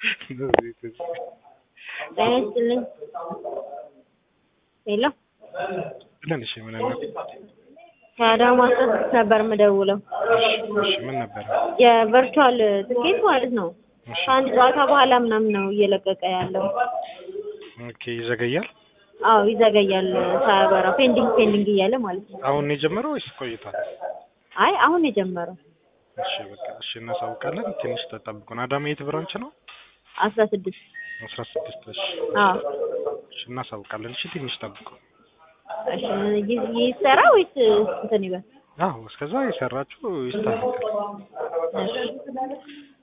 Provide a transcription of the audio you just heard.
ጤና ይስጥልኝ። ሄሎ ብለን እሺ፣ ምን ነበር? ከአዳማ ስድስት ነበር የምደውለው እሺ፣ ምን ነበረ? የቨርቹዋል ትኬት ማለት ነው። እሺ፣ ከአንድ ጨዋታ በኋላ ምናምን ነው እየለቀቀ ያለው። ኦኬ፣ ይዘገያል። አዎ ይዘገያል ሳያበራ ፔንዲንግ ፔንዲንግ እያለ ማለት ነው። አሁን ነው የጀመረው ወይስ ቆይቷል? አይ አሁን የጀመረው እሺ፣ በቃ እሺ፣ እናሳውቃለን። ትንሽ ተጠብቁን። አዳማ የት ብራንች ነው? አስራ ስድስት አስራ ስድስት እሺ፣ አዎ እሺ፣ እናሳውቃለን። እሺ፣ ትንሽ ጠብቁ። እሺ ይ- ይሰራ ወይስ እንትን ይበል? አዎ፣ እስከዛ የሰራችሁ ይስተካከል። እሺ